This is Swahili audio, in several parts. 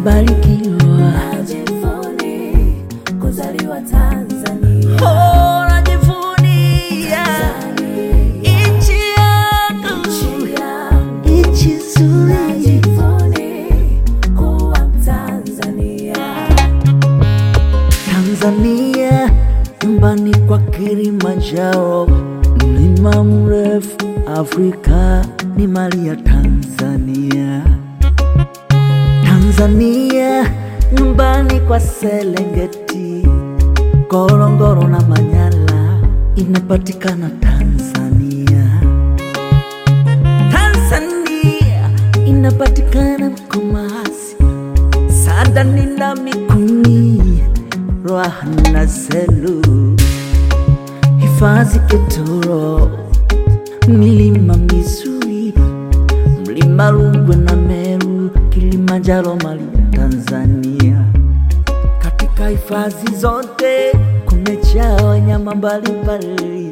tumebarikiwa. Najivunia kuzaliwa Tanzania. Oh, najivunia nchi yangu, Nchi yangu. nchi nzuri. Najivunia kuwa Mtanzania. Tanzania, nyumbani kwa Kilimanjaro, mlima mrefu Afrika ni mali ya Tanzania. Tanzania, nyumbani kwa Serengeti, Ngorongoro na Manyara, inapatikana Tanzania. Tanzania inapatikana Mkomazi, Sadani na Mikumi, Ruaha na Selu, hifadhi Ketoro, milima mizuri, mlima Rungwe na Meru, Kilimanjaro, mali ya Tanzania. Katika hifadhi zote kumejaa wanyama mbalimbali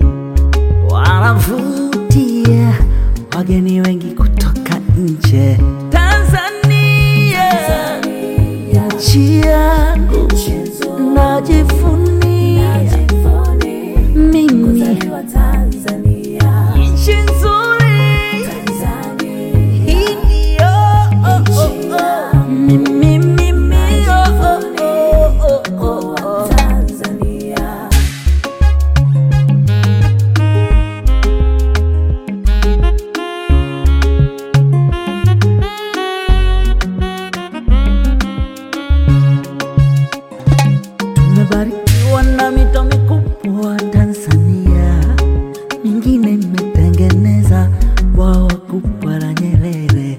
wanavutia wageni wengi kutoka nje. Tanzania, nchi yangu, Nchi nzuri. najivunia Najivunia mimi kuzaliwa Tanzania. nchi nzuri Tanzania. hii ndio oh, oh, oh. mimi mimi oh, oh, oh, oh, oh, Kuwa oh. Tanzania. Tumebarikiwa na mito mikubwa Tanzania, mingine imetengeneza bwawa kubwa la Nyerere.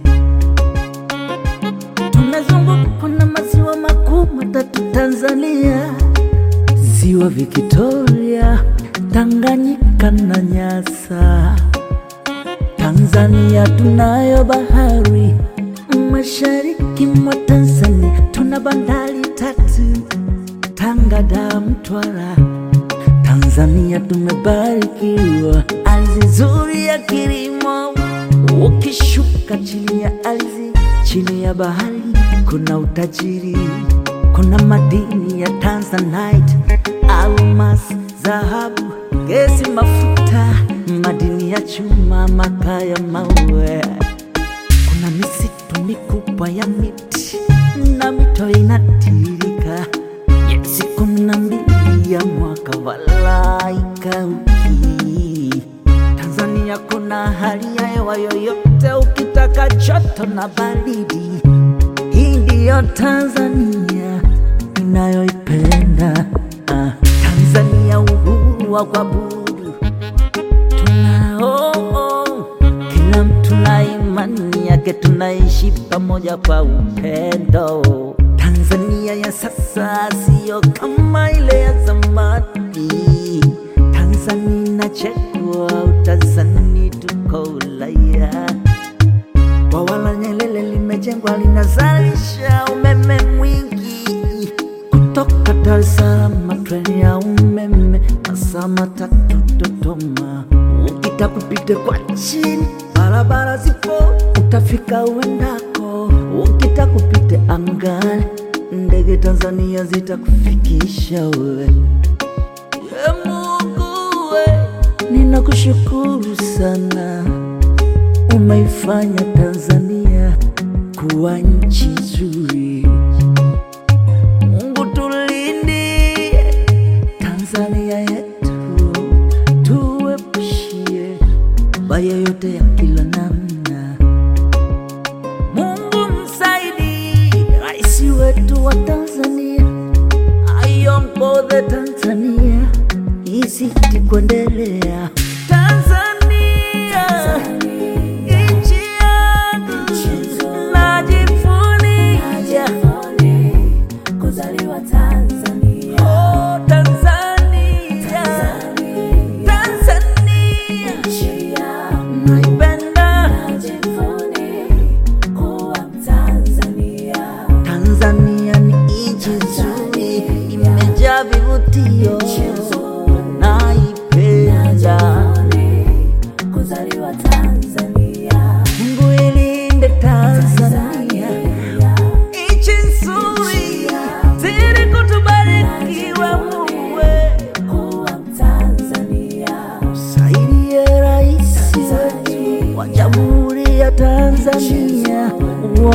Tumezungukwa na maziwa makuu matatu Tanzania, ziwa Victoria, Tanganyika na Nyasa. Tanzania tunayo bahari, mashariki mwa Tanzania tuna bandari tatu Tanga, Dar, Mtwara. Tanzania tumebarikiwa ardhi nzuri ya kilimo. Ukishuka chini ya ardhi, chini ya bahari kuna utajiri, kuna madini ya Tanzanite, almasi, dhahabu, gesi, mafuta, madini ya chuma, makaa ya mawe kuna misitu mikubwa ya miti na mito inatiririka miezi kumi na mbili ya mwaka walaika uki Tanzania kuna hali ya hewa yoyote, ukitaka joto na baridi, hii ndiyo Tanzania inayoipenda. Ah, Tanzania uhuru wa kuabudu tunao kila mtu na imani yake, tunaishi pamoja kwa upendo. Tanzania ya sasa siyo kama ile ya zamani. Tanzania inachekwa, utazani tuko Ulaya. Bwawa la Nyerere limejengwa, linazalisha umeme mwingi kutoka Dar es Salaam, treni ya umeme masaa matatu Dodoma. Ukitaka kupita kwa chini, barabara zipo, utafika uendako. Ukitaka kupita angani, ndege Tanzania zitakufikisha wewe. Ye Mungu we, ninakushukuru sana, umeifanya Tanzania kuwa nchi nzuri. Mungu tulindie Tanzania yetu, tuepushie baya yote ya kila namna. Mungu msaidie rais wetu wa Tanzania, aiongoze Tanzania izidi kuendelea. Tanzania, nchi yangu, najivunia Najivunia kuzaliwa Tanzania. Oh, Tanzania, Tanzania, Nchi yangu. naipenda Najivunia kuwa Mtanzania. Tanzania ni nchi nzuri, imejaa vivutio, naipenda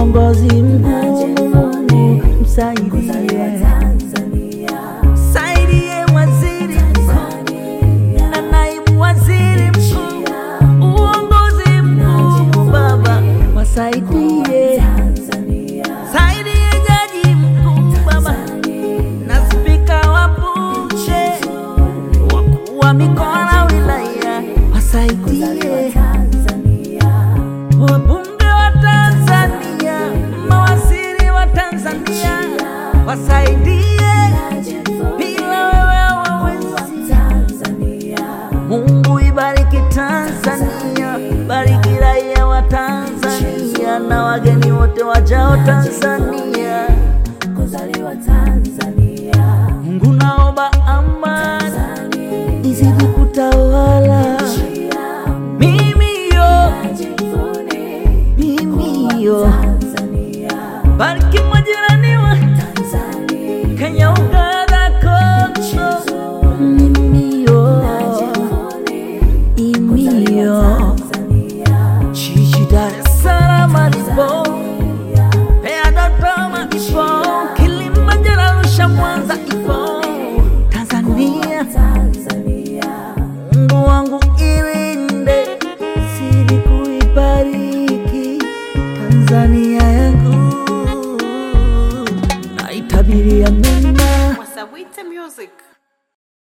uongozi mgumu kuzaliwa msaidie, Tanzania, saidie waziri mkuu Tanzania, na naibu waziri mkuu, uongozi mgumu Baba, wasaidie, Tanzania, saidie jaji mkuu Baba na spika wa bunge, wakuu wa mikoa na wilaya, wasaidie Tanzania, wabunge wa Tanzania, mawaziri wa Tanzania, wasaidie, bila wewe hawawezi. Tanzania, Mungu ibariki Tanzania, bariki raia wa Tanzania na wageni wote wajao Tanzania. kuzaliwa Tanzania, Mungu naomba amani Tanzania, izidi kutawala mimi yo, mimi yo, Tanzania, bariki majirani wa Tanzania, Kenya, Uganda, Kongo, mimi yo, mimi yo, jiji Dar es Salaam alipo Mbeya, Dodoma ipo, Kilimanjaro, Arusha, Mwanza ipo, Tanzania. Mungu wangu ilinde, zidi kuibariki Tanzania yangu, naitabiria mema Wasawite Music.